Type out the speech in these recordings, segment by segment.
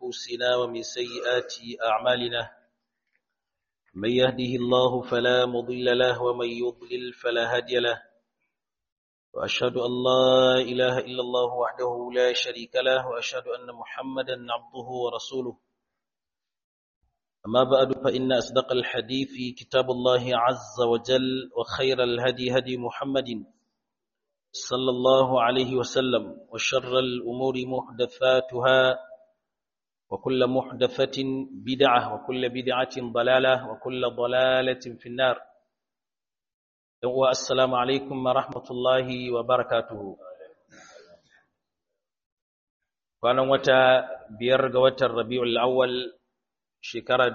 نفوسنا ومن سيئات أعمالنا من يهده الله فلا مضل له ومن يضلل فلا هادي له وأشهد أن لا إله إلا الله وحده لا شريك له وأشهد أن محمدا عبده ورسوله أما بعد فإن أصدق الحديث كتاب الله عز وجل وخير الهدي هدي محمد صلى الله عليه وسلم وشر الأمور محدثاتها وكل محدثة بدعة وكل بدعة ضلالة وكل ضلالة في النار السلام عليكم ورحمة الله وبركاته kwanan wata biyar ga watan rabi'ul awwal shekara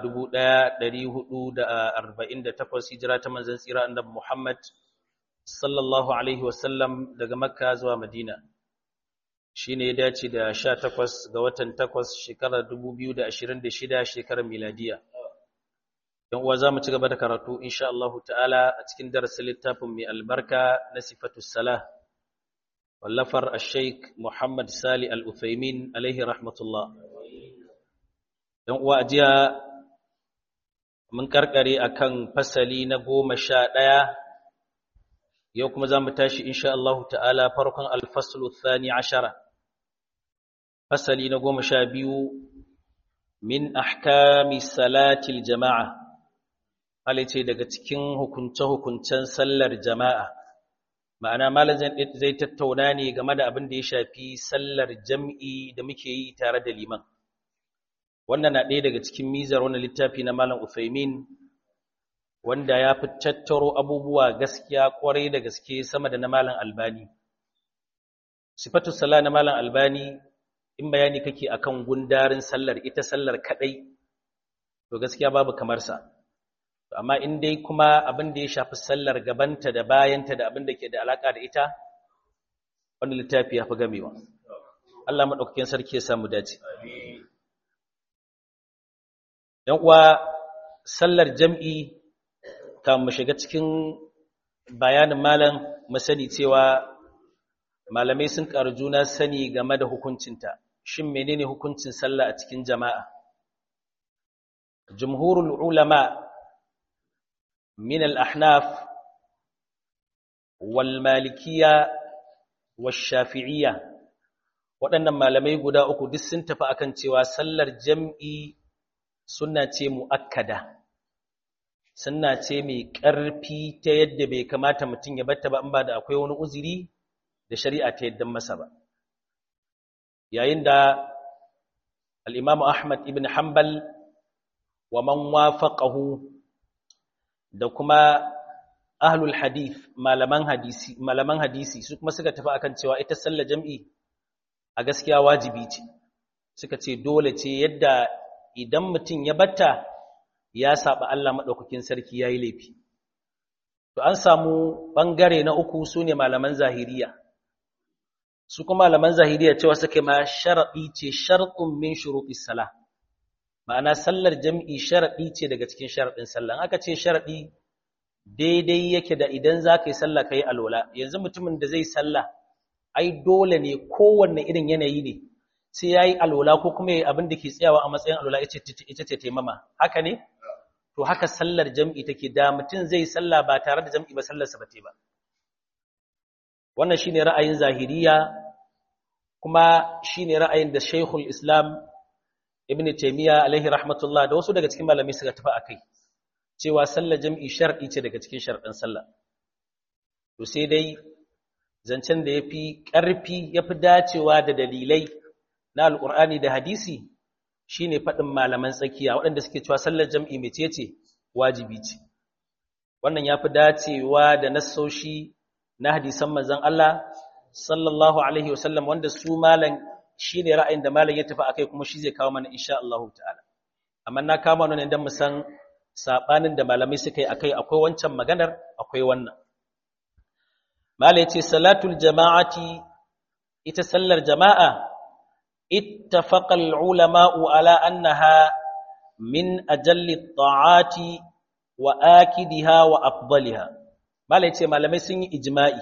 1448 hijira ta manzon tsira annabi Muhammad sallallahu alaihi wasallam daga Makka zuwa Madina shine ya dace da 18 ga watan 8 shekarar 2026 shekarar miladiya dan uwa zamu ci gaba da karatu insha Allah ta'ala a cikin darasin littafin mai albarka na sifatus salah wallafar al-sheikh Muhammad Sali al-Uthaymin alaihi rahmatullah dan uwa ajiya mun karkare akan fasali na goma sha ɗaya yau kuma za mu tashi insha Allah ta'ala farkon alfaslu thani ashara fasali na goma sha biyu min ahkami salatil jama'a halice daga cikin hukunce-hukuncen sallar jama'a ma'ana malam zai tattauna ne game da abin da ya shafi sallar jam'i da muke yi tare da liman wannan na ɗaya daga cikin mizar wannan littafi na malam Uthaymin wanda ya fi tattaro abubuwa gaskiya kwarai da gaske sama da na malam albani sifatu sala na malam albani in bayani kake akan gundarin sallar ita sallar kadai to gaskiya babu kamar sa amma in dai kuma abin da ya shafi sallar gabanta da bayanta da abin da ke da alaka da ita wannan littafi ya fi gamewa Allah madaukakin sarki ya samu dace yan uwa sallar jam'i kan mu shiga cikin bayanin malam masani cewa malamai sun ƙaru juna sani game da hukuncinta shin menene hukuncin sallah a cikin jama'a jumhurul ulama min al-ahnaf wal malikiyya wash shafi'iyya waɗannan malamai guda uku duk sun tafi akan cewa sallar jam'i sunna ce muakkada sunna ce mai ƙarfi ta yadda bai kamata mutum ya batta ba in ba da akwai wani uzuri da shari'a ta yadda masa ba yayin da al-Imam Ahmad ibn Hanbal wa man wafaqahu da kuma ahlul hadith malaman hadisi malaman hadisi su kuma suka tafi akan cewa ita sallar jam'i a gaskiya wajibi ce suka ce dole ce yadda idan mutum ya batta ya saba Allah maɗaukakin sarki ya yi laifi. To an samu ɓangare na uku su ne malaman zahiriya. Su kuma malaman zahiriya cewa suke ma sharaɗi ce sharɗin min shuruɗi sala. Ma'ana sallar jam'i sharaɗi ce daga cikin sharaɗin sallah. Aka ce sharaɗi daidai yake da idan za ka yi sallah ka yi alola. Yanzu mutumin da zai sallah, ai dole ne kowanne irin yanayi ne. Sai ya yi alola ko kuma abin da ke tsayawa a matsayin alola ita ce taimama. Haka ne? to haka sallar jam'i take da mutum zai salla ba tare da jam'i ba sallarsa ba ba wannan shine ra'ayin zahiriya kuma shine ra'ayin da Sheikhul Islam Ibn Taymiyyah alaihi rahmatullah da wasu daga cikin malamai suka tafi akai cewa sallar jam'i shar'i ce daga cikin sharɗin sallah to sai dai zancen da yafi ƙarfi yafi dacewa da dalilai na alƙur'ani da hadisi shine faɗin malaman tsakiya waɗanda suke cewa sallar jam'i mecece wajibi ce wannan yafi dacewa da nassoshi na hadisan manzon Allah sallallahu alaihi wasallam wanda su malan shine ra'ayin da malan ya tafi akai kuma shi zai kawo mana insha Allah ta'ala amma na kama nan dan mu san sabanin da malamai suka yi akai akwai wancan maganar akwai wannan malai yace salatul jama'ati ita sallar jama'a اتفق العلماء على أنها من أجل الطاعات وآكدها وأفضلها ما ليتي ما لم يسن إجمائي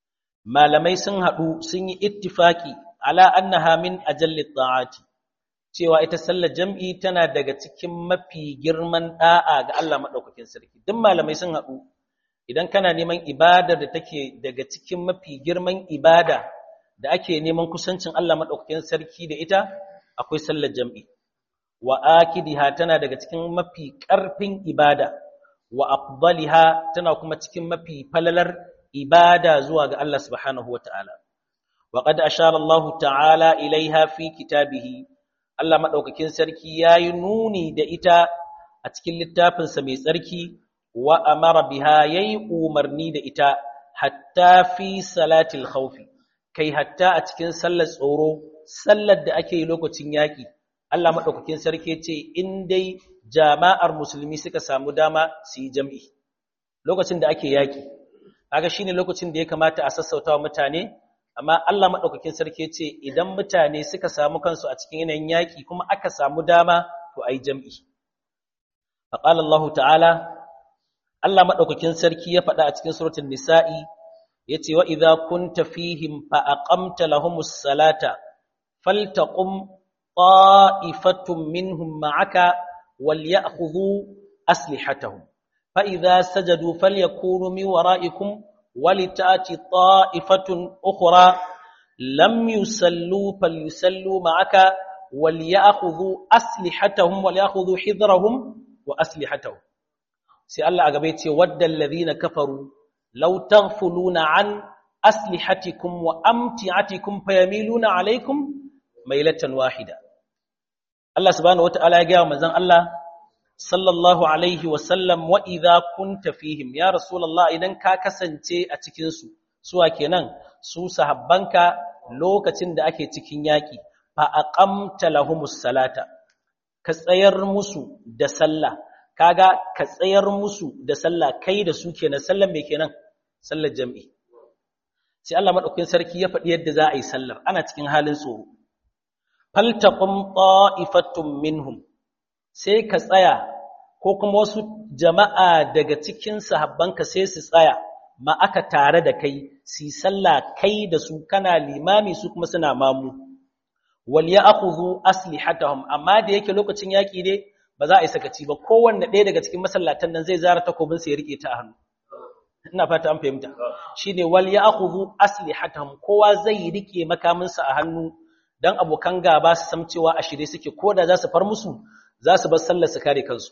ما لم يسن هدو سن اتفاقي ala annaha min ajalli ta'ati cewa ita sallar jam'i tana daga cikin mafi girman da'a ga Allah madaukakin sarki duk malamai sun haɗu idan kana neman ibadar da take daga cikin mafi girman ibada da ake neman kusancin Allah madaukakin sarki da ita akwai sallar jam'i wa akidiha tana daga cikin mafi ƙarfin ibada wa afdaliha tana kuma cikin mafi falalar ibada zuwa ga Allah subhanahu wata'ala wa qad ashara Allah ta'ala ilaiha fi kitabihi Allah madaukakin sarki yayi nuni da ita a cikin littafinsa mai tsarki wa amara biha yayi umarni da ita hatta fi salatil khawfi kai hatta a cikin sallar tsoro sallar da ake yi lokacin yaƙi Allah maɗaukakin sarki ce in dai jama'ar musulmi suka samu dama su yi jam'i lokacin da ake yaƙi kaga shine lokacin da ya kamata a sassauta wa mutane amma Allah maɗaukakin sarki ce idan mutane suka samu kansu a cikin yanayin yaƙi kuma aka samu dama to a yi jam'i faqala Allah ta'ala Allah maɗaukakin sarki ya faɗa a cikin suratul nisa'i yace wa idza kunta fihim fa aqamta lahumus salata faltaqum ta'ifatun minhum ma'aka walyakhudhu aslihatahum fa idza sajadu falyakunu min wara'ikum walitati ta'ifatun ukhra lam yusallu falyusallu ma'aka walyakhudhu aslihatahum walyakhudhu hidrahum wa aslihatahum sai Allah a gaba yace waddal ladhina kafaru law taghfuluna an aslihatikum wa amti'atikum fayamiluna alaykum mailatan wahida Allah subhanahu wataala ya ga manzon Allah sallallahu alaihi wa sallam wa idha kunta fihim ya rasulullah idan ka kasance a cikin su suwa kenan su sahabbanka lokacin da ake cikin yaki fa aqamta lahumus salata ka tsayar musu da sallah kaga ka tsayar musu da sallah kai da su kenan sallan me kenan sallar jami'i sai Allah madaukakin sarki ya faɗi yadda za a yi sallar ana cikin halin tsoro faltaqum ta'ifatun minhum sai ka tsaya ko kuma wasu jama'a daga cikin sahabbanka sai su tsaya ma aka tare da kai su sallah kai da su kana limami su kuma suna mamu wal ya'khudhu aslihatahum amma da yake lokacin yaki ne ba za a yi sakaci ba kowanne ɗaya daga cikin masallatan nan zai zara takobin sa ya rike ta a hannu ina fata an fahimta shine wal ya'khudhu aslihatahum kowa zai rike makamin sa a hannu dan abokan gaba su san cewa a shirye suke koda za su far musu za su bar sallar su kare kansu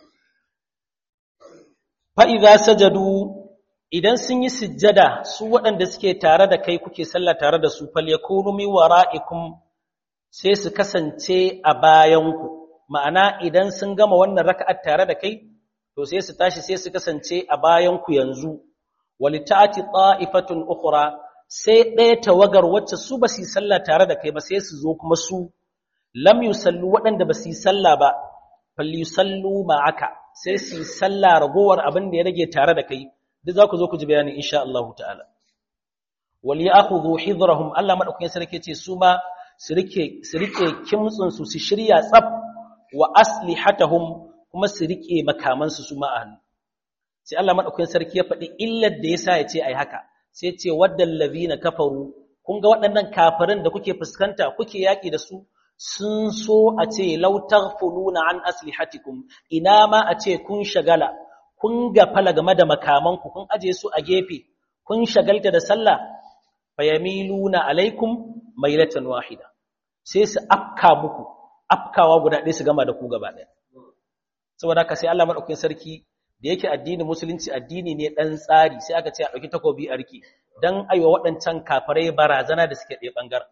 fa idza sajadu idan sun yi sujjada su waɗanda suke tare da kai kuke sallah tare da su fal yakunu mi wara'ikum sai su kasance a bayanku ma'ana idan sun gama wannan raka'ar tare da kai to sai su tashi sai su kasance a bayanku yanzu walita'ati ta'ifatun ukhra sai ɗaya tawagar wacce su ba su yi sallah tare da kai ba sai su zo kuma su lam yusallu waɗanda ba su yi sallah ba fal yusallu ma'aka sai su yi sallah ragowar abin da ya rage tare da kai duk za ku zo ku ji bayani insha Allah ta'ala wal ya'khudhu hidrahum Allah madaukakin sarki ce su ma su rike su rike kimtsin su su shirya tsaf wa aslihatahum kuma su rike makaman su su ma a hannu sai Allah madaukakin sarki ya faɗi illar da yasa ya ce ai haka sai ya ce waddal ladina kafaru kun ga waɗannan kafirin da kuke fuskanta kuke yaki da su sun so a ce law taghfuluna an aslihatikum ina ma a ce kun shagala kun gafala game da makamanku kun aje su a gefe kun shagalta da sallah fayamiluna alaikum mailatan wahida sai su afka muku afkawa guda ɗaya su gama da ku gaba ɗaya saboda haka sai Allah madaukakin sarki da yake addinin musulunci addini ne dan tsari sai aka ce a dauki takobi a riki dan aiwa waɗancan kafirai barazana da suke ɗaya bangaren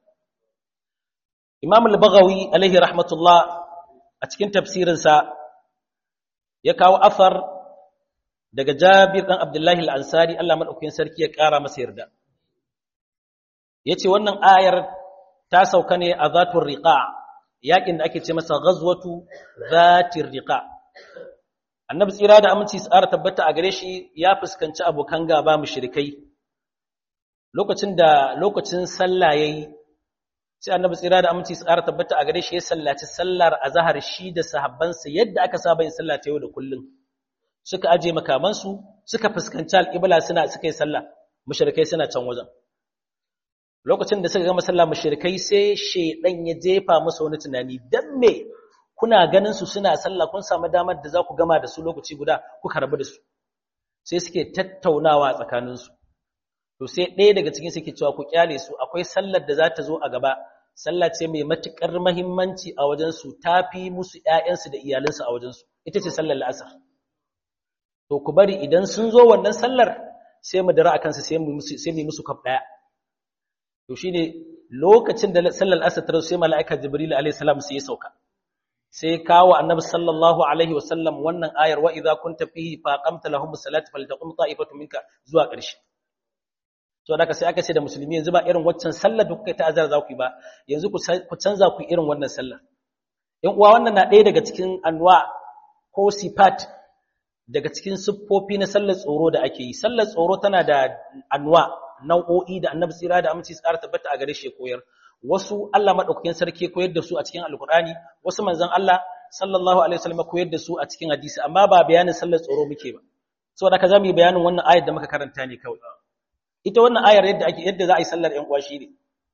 Imam al-Baghawi alaihi rahmatullah a cikin tafsirinsa ya kawo afar daga Jabir dan Abdullahi al-Ansari Allah madaukakin sarki ya ƙara masa yarda yace wannan ayar ta sauka ne a zatur riqa yakin da ake ce masa ghazwatu zatir riqa annabi tsira da aminci tsara tabbata a gare shi ya fuskanci abokan gaba mushrikai lokacin da lokacin sallah yayi sai annabi tsira da aminci tsara tabbata a gare shi ya sallaci sallar azhar shi da sahabbansa yadda aka saba yin sallah ta yau da kullum suka aje makamansu suka fuskanci alƙibla suna suka yi sallah mushrikai suna can wajen lokacin da suka gama sallah mushrikai sai shedan ya jefa musu wani tunani dan me kuna ganin su suna sallah kun samu damar da za ku gama da su lokaci guda kuka rabu da su sai suke tattaunawa tsakanin su to sai ɗaya daga cikin suke cewa ku kyale su akwai sallar da za ta zo a gaba sallah ce mai matukar muhimmanci a wajen su tafi musu ƴaƴansu da iyalansu a wajen su ita ce sallar la'asar to ku bari idan sun zo wannan sallar sai mu dara akan su sai mu musu sai mu musu kaf daya to shine lokacin da sallar asr ta sai mala'ika jibril alayhi salam sai ya sauka sai kawo annabi sallallahu alaihi wasallam wannan ayar wa idza kunta fihi fa qamta lahum salata faltaqum ta'ifatu minka zuwa ƙarshe to da sai aka ce da musulmi yanzu ba irin waccan sallar da kuka ta azar za ku yi ba yanzu ku canza ku irin wannan sallar yan uwa wannan na ɗaya daga cikin anwa ko sifat daga cikin siffofi na sallar tsoro da ake yi sallar tsoro tana da anwa nau'o'i da annabi tsira da aminci tsara tabbata a gare shi koyar wasu Allah madaukakin sarki koyar da su a cikin alkur'ani wasu manzon Allah sallallahu alaihi wasallam koyar da su a cikin hadisi amma ba bayanin sallar tsoro muke ba saboda haka zamu yi bayanin wannan ayar da muka karanta ne kawai ita wannan ayar yadda ake yadda za a yi sallar ƴan uwa ne.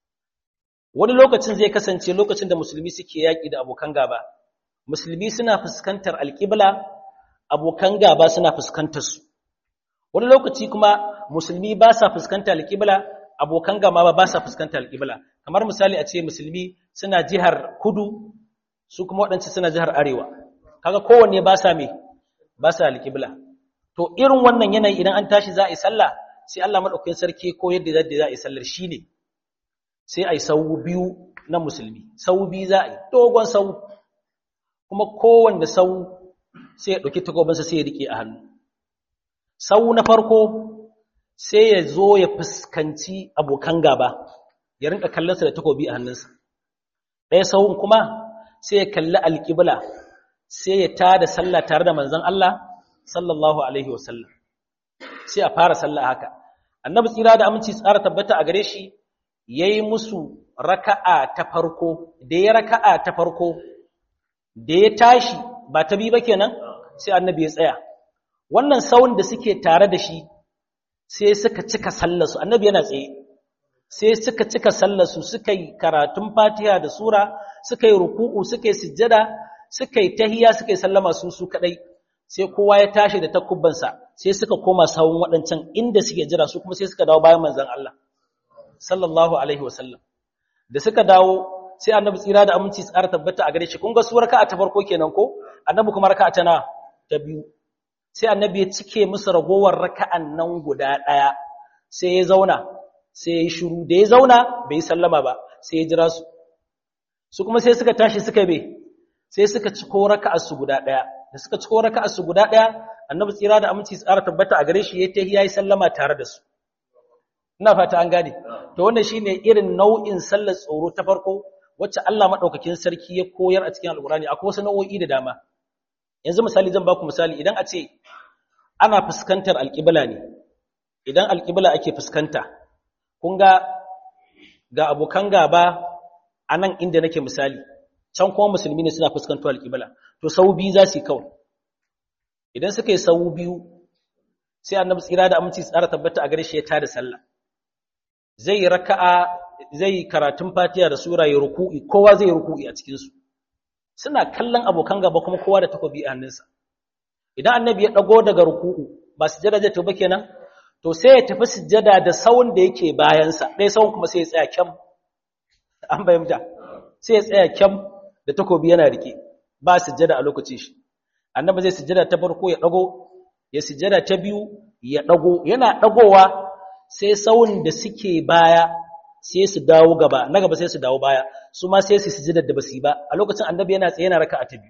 wani lokacin zai kasance lokacin da musulmi suke yaki da abokan gaba musulmi suna fuskantar alƙibla abokan gaba suna fuskantar su wani lokaci kuma musulmi ba sa fuskantar alƙibla abokan gaba ba sa fuskantar alƙibla kamar misali a ce musulmi suna jihar kudu su kuma waɗansu suna jihar arewa kaga kowanne ba sa me ba sa alƙibla to irin wannan yanayi idan an tashi za a yi sallah sai Allah madaukakin sarki ko yadda za a yi sallar shine sai a yi sau biyu na musulmi sau biyu za a yi dogon sau kuma kowanne sau sai ya ɗauki takobinsa sai ya riƙe a hannu sau na farko sai ya zo ya fuskanci abokan gaba ya rinka kallonsa da takobi a hannunsa ɗaya sauun kuma sai ya kalli alƙibla sai ya tada sallah tare da manzon Allah sallallahu alaihi wasallam sai a fara sallah haka annabi tsira da aminci tsara tabbata a gare shi yayi musu raka'a ta farko da ya raka'a ta farko da ya tashi ba ta bi ba kenan sai annabi ya tsaya wannan sawun da suke tare da shi sai suka cika sallarsu annabi yana tsaye sai suka cika sallarsu suka yi karatun fatiha da sura suka yi ruku'u suka yi sujjada suka yi tahiya suka yi sallama su su kadai sai kowa ya tashi da takubbansa sai suka koma sawun waɗancan inda suke jira su kuma sai suka dawo bayan manzon Allah sallallahu alaihi wasallam da suka dawo sai annabi tsira da aminci tsara tabbata a gare shi kun ga su raka'a ta farko kenan ko annabi kuma raka'a ta na ta biyu sai annabi ya cike musu ragowar raka'an nan guda daya sai ya zauna sai ya yi shiru da ya zauna bai sallama ba sai ya jira su su kuma sai suka tashi suka be sai suka ciko raka'ar su guda daya da suka ciko raka'ar su guda daya annabi tsira da aminci tsara tabbata a gare shi yayi tahiya yi sallama tare da su ina fata an gane to wannan shine irin nau'in sallar tsoro ta farko wacce Allah madaukakin sarki ya koyar a cikin alkurani akwai wasu nau'o'i da dama yanzu misali zan baku misali idan a ce ana fuskantar alƙibla ne idan alƙibla ake fuskanta kun ga ga abokan gaba a nan inda nake misali can kuma musulmi ne suna fuskantar alƙibla to sau biyu za su yi kawai idan suka yi sau biyu sai annabi tsira da aminci tsara tabbata a gare shi ya tada sallah zai raka'a zai karatun fatiha da sura ya ruku'i kowa zai ruku'i a cikin su suna kallon abokan gaba kuma kowa da takobi a hannunsa idan annabi ya dago daga ruku'u ba sujjada zai toba kenan to sai ya tafi sujjada da sawun da yake bayansa ɗaya sawun kuma sai ya tsaya kyam an bayyana sai ya tsaya kyam da takobi yana rike ba sujjada a lokacin shi annabi zai sujjada ta farko ya dago ya sujjada ta biyu ya dago yana dagowa sai sawun da suke baya sai su dawo gaba na gaba sai su dawo baya su ma sai su sujjada da basu ba a lokacin annabi yana tsaye yana raka'a ta biyu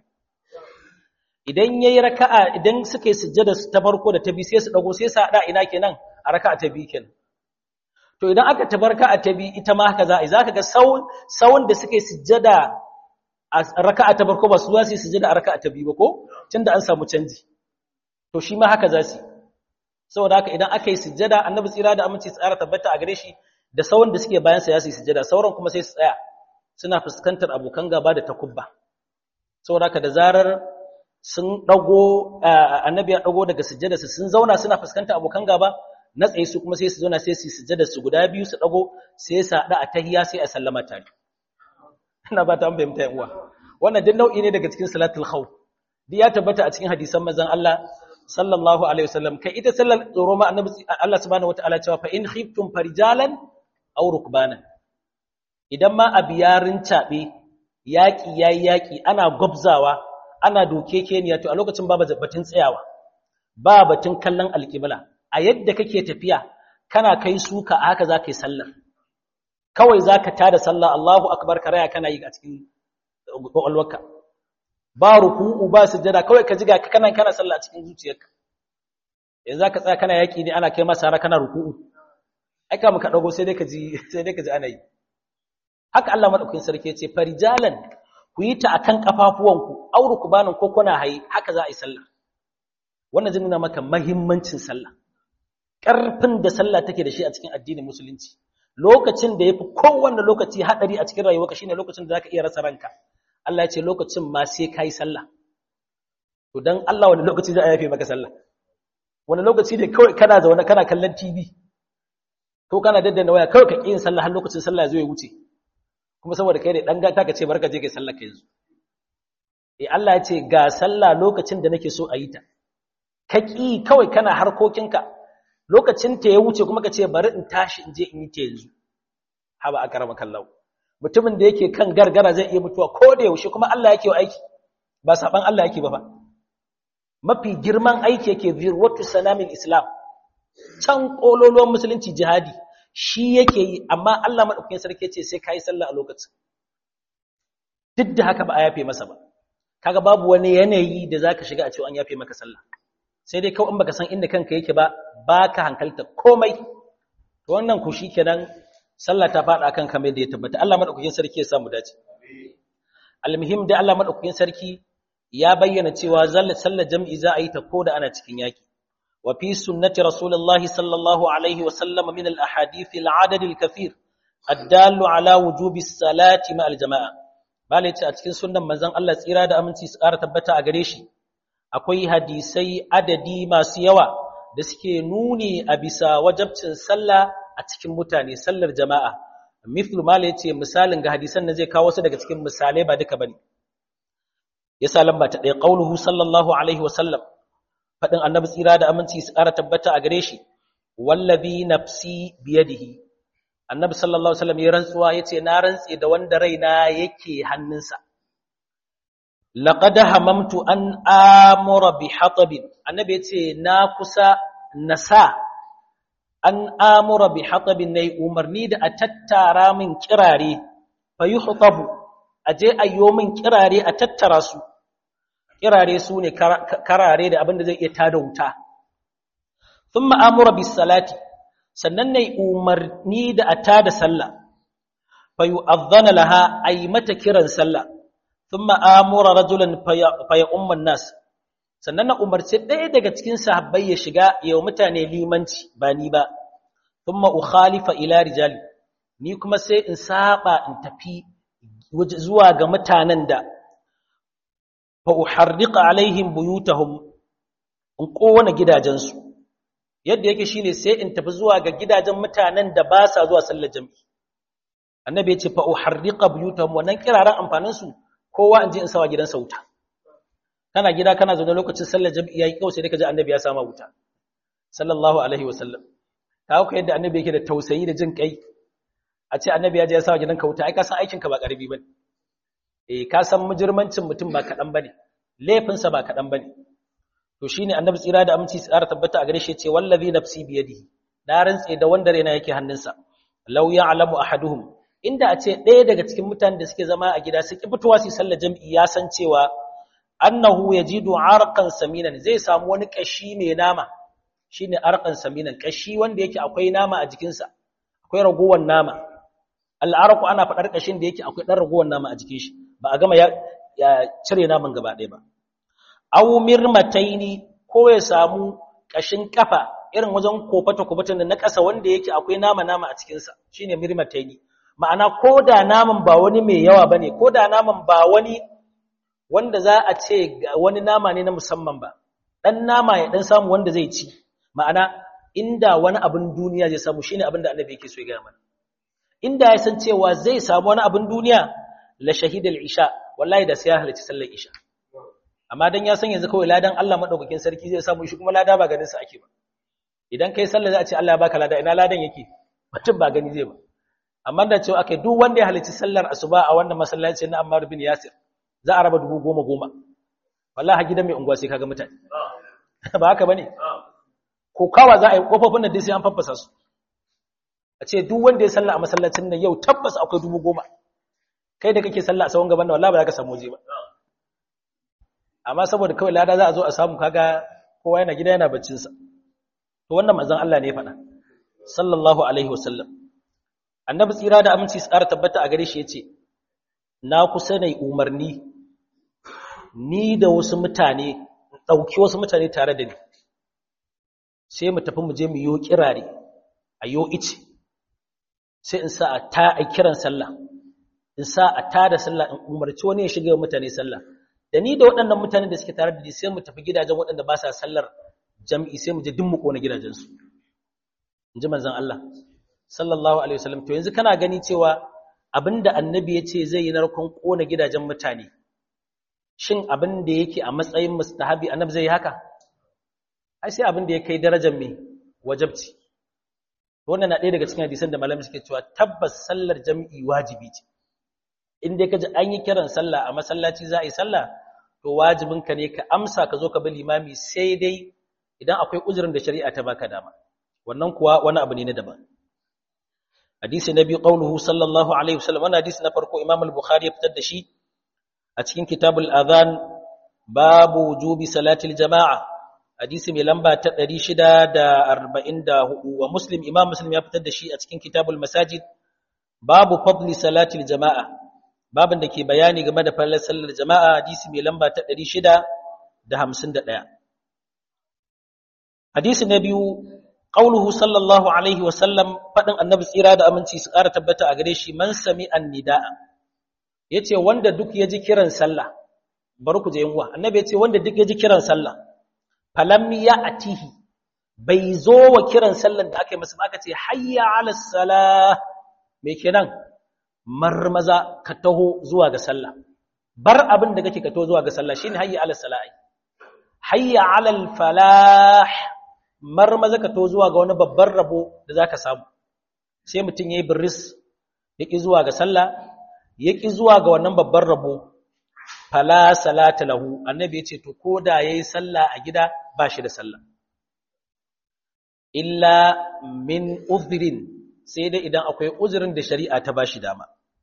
idan yayi raka'a idan suka yi sujjada ta farko da ta biyu sai su dago sai su hada ina kenan a raka'a ta biyu kenan to idan aka tabarka a ta biyu ita ma haka za a zaka ga sawun sawun da suka yi sujjada a raka'a ta farko ba su za su yi sujjada a raka'a ta biyu ba ko tunda an samu canji to shi ma haka za su saboda haka idan aka yi sujjada annabi tsira da aminci tsara tabbata a gare shi da sauran da suke bayan sa ya su yi sujjada sauran kuma sai su tsaya suna fuskantar abokan gaba da takubba saboda haka da zarar sun dago annabi ya dago daga sujjada su sun zauna suna fuskantar abokan gaba na tsaye su kuma sai su zauna sai su sujada su guda biyu su dago sai su hada a tahiyya sai a sallama tare ina ba ta bayyana yan uwa wannan duk nau'i ne daga cikin salatul khawf duk ya tabbata a cikin hadisan manzon Allah sallallahu alaihi wasallam kai ita sallar tsoro ma annabi Allah subhanahu wataala cewa fa in khiftum farijalan aw rukbanan idan ma a biyarin cabe yaki yayi yaki ana gwabzawa ana dokekeniya to a lokacin babu batun tsayawa ba batun kallon alƙibla a yadda kake tafiya kana kai suka a haka za ka yi sallar kawai za ka tada sallah Allahu akbar ka raya kana yi a cikin ƙwaƙwalwarka ba ruku'u ba sujjada kawai ka jiga ka kana kana sallah a cikin zuciyarka yanzu za ka tsaya kana yaƙi ne ana kai masa har kana ruku'u ai ka muka dago sai dai ka ji sai dai ka ji ana yi haka Allah madaukakin sarki ya ce farijalan ku yi ta akan kafafuwanku auru ku banin ko kuna hayi haka za a yi sallah wannan zai nuna maka mahimmancin sallah ƙarfin da sallah take da shi a cikin addinin musulunci lokacin da yafi kowanne lokaci hadari a cikin rayuwarka shine lokacin da zaka iya rasa ranka Allah ya ce lokacin ma sai kai sallah to dan Allah wani lokaci za a yafe maka sallah wani lokaci ne kawai kana zaune kana kallon TV ko kana daddana waya kawai ka yin sallah har lokacin sallah ya zo ya wuce kuma saboda kai ne dan gata ka ce barka je kai sallah kai yanzu eh Allah ya ce ga sallah lokacin da nake so a yi ta ka ƙi kawai kana harkokinka lokacin ta ya wuce kuma ka ce bari in tashi in je in yi ta yanzu haba a karama kallau mutumin da yake kan gargara zai iya mutuwa ko da yaushe kuma Allah yake aiki ba saban Allah yake ba fa mafi girman aiki yake zirwatu sanamin islam can kololuwan musulunci jihadi shi yake yi amma Allah madaukakin sarki ce sai kai sallah a lokacin duk da haka ba a yafe masa ba kaga babu wani yanayi da zaka shiga a cewa an yafe maka sallah sai dai kawai in baka san inda kanka yake ba baka hankalta komai to wannan ku shikenan sallah ta fada kan kamar da ya tabbata Allah madaukakin sarki ya samu dace almuhim da Allah madaukakin sarki ya bayyana cewa sallar jam'i za a yi ta koda ana cikin yaki wa fi sunnati rasulullah sallallahu alaihi wa sallam min al ahadith al adad al kathir الدال على وجوب الصلاه مع الجماعه bale ce a cikin sunnan manzon Allah tsira da aminci su ƙara tabbata a gare shi akwai hadisai adadi masu yawa da suke nuni a bisa wajabcin sallah a cikin mutane sallar jama'a mithlu mala yace misalin ga hadisan nan zai kawo su daga cikin misalai ba duka bane yasa lamba ta ɗaya qauluhu sallallahu alaihi wa sallam fadin annabi tsira da aminci su ƙara tabbata a gare shi wallazi nafsi biyadihi annabi sallallahu alaihi wasallam ya rantsuwa yace na rantse da wanda raina yake hannunsa laqad hamamtu an amura bi hatabin annabi yace na kusa nasa an amura bi hatabin nayi umarni da a tattara min kirare fa yuhtabu aje ayyo min kirare a tattara su kirare su ne karare da abinda zai iya tada wuta thumma amura bis salati sannan nayi umarni da a tada sallah fa yu'adhdhana laha ay mata kiran sallah thumma amura rajulan fa ya umman nas sannan na umarci ɗaya daga cikin sahabbai ya shiga yau mutane limanci ba ni ba thumma ukhalifa ila rijali ni kuma sai in saba in tafi zuwa ga mutanen da fa uharriqa alaihim buyutahum in kowane gidajensu yadda yake shine sai in tafi zuwa ga gidajen mutanen da ba sa zuwa sallar jami'i annabi ya ce fa uharriqa buyutahum wannan kiraran amfanin su kowa in je in sawa gidansa wuta kana gida kana zaune lokacin sallar jami'i yayi kawai sai dai ka ji annabi ya sama wuta sallallahu alaihi wasallam kawo ka yadda annabi yake da tausayi da jin kai a ce annabi ya je ya sawa gidanka wuta ai ka san aikin ka ba karbi bane eh ka san mujirmancin mutum ba kadan bane laifin sa ba kadan bane to shine annabi tsira da aminci tsara tabbata a gare shi ce wallazi nafsi biyadihi da rantse da wanda raina yake hannunsa law ya'lamu ahaduhum inda a ce ɗaya daga cikin mutanen da suke zama a gida su ki fitowa su sallar jami'i ya san cewa annahu yajidu arqan saminan zai samu wani kashi mai nama shine arqan saminan kashi wanda yake akwai nama a jikinsa akwai ragowar nama al'arqu ana fadar kashin da yake akwai dan ragowar nama a jikin shi ba a gama ya, cire naman gaba ɗaya ba aw mirmataini ko ya samu kashin kafa irin wajen kofata kofatan na ƙasa wanda yake akwai nama nama a cikin sa shine mirmataini ma'ana ko da naman ba wani mai yawa bane ko da naman ba wani wanda za a ce wani nama ne na musamman ba ɗan nama ya ɗan samu wanda zai ci ma'ana inda wani abin duniya zai samu shine abin da annabi yake so ya gaya mana inda ya san cewa zai samu wani abin duniya la shahidal isha wallahi da sai ya halarci sallar isha amma dan ya san yanzu kawai ladan Allah madaukakin sarki zai samu shi kuma lada ba ganin sa ake ba idan kai sallar za a ce Allah ya baka lada ina ladan yake mutum ba gani zai ba amma da cewa akai duk wanda ya halarci sallar asuba a wannan masallaci na Ammar bin Yasir za a raba dubu goma goma wallahi gidan mai unguwa sai kaga mutane ba haka bane ko kawa za a yi kofofin da sai an faffasa su a ce duk wanda ya salla a masallacin nan yau tabbas akwai dubu goma kai da kake salla a sawon gaban da wallahi ba za ka samu waje ba amma saboda kawai lada za a zo a samu kaga kowa yana gida yana baccin sa to wannan manzon Allah ne ya faɗa sallallahu alaihi wasallam annabi tsira da aminci su ƙara tabbata a gare shi yace na kusa ne umarni ni da wasu mutane ɗauki wasu mutane tare da ni sai mu tafi mu je mu yo kirare a yo ice sai in sa a ta a kiran sallah in sa a ta da sallah in umarci wani ya shiga mutane sallah da ni da waɗannan mutanen da suke tare da ni sai mu tafi gidajen waɗanda ba sa sallar jam'i sai mu je duk mu kona gidajensu in ji manzon Allah sallallahu alaihi wasallam to yanzu kana gani cewa abinda annabi ya ce zai yi narkon kona gidajen mutane shin abin da yake a matsayin mustahabi annabi zai yi haka ai sai abin da ya kai darajar mai wajabci wannan na ɗaya daga cikin hadisan da malamai suke cewa tabbas sallar jam'i wajibi ce in dai ka ji an yi kiran sallah a masallaci za a yi sallah to wajibin ka ne ka amsa ka zo ka bi limami sai dai idan akwai uzurin da shari'a ta baka dama wannan kuwa wani abu ne na daban hadisi na biyu qauluhu sallallahu alaihi wasallam wannan hadisi na farko imam al-bukhari ya fitar da shi a cikin kitabul adhan babu wujubi salatil jama'a hadisi mai lamba ta 644 wa muslim imam muslim ya fitar da shi a cikin kitabul masajid babu fadli salatil jama'a babin da ke bayani game da fallar sallar jama'a hadisi mai lamba ta 651 hadisi na biyu qauluhu sallallahu alaihi wa sallam fadin annabi tsira da aminci su ƙara tabbata a gare shi man sami annida'a yace wanda duk ya ji kiran sallah bari ku je yanwa annabi yace wanda duk ya ji kiran sallah falam ya atihi bai zo wa kiran sallan da aka yi masa aka ce hayya ala salah me kenan marmaza ka taho zuwa ga sallah bar abin da kake ka taho zuwa ga sallah shine hayya ala salah hayya ala al falah marmaza ka taho zuwa ga wani babban rabo da zaka samu sai mutun yayi birris yaki zuwa ga sallah yaki zuwa ga wannan babban rabo fala salata lahu annabi yace to koda yayi sallah a gida ba shi da sallah illa min uzrin sai dai idan akwai uzurin da shari'a ta bashi dama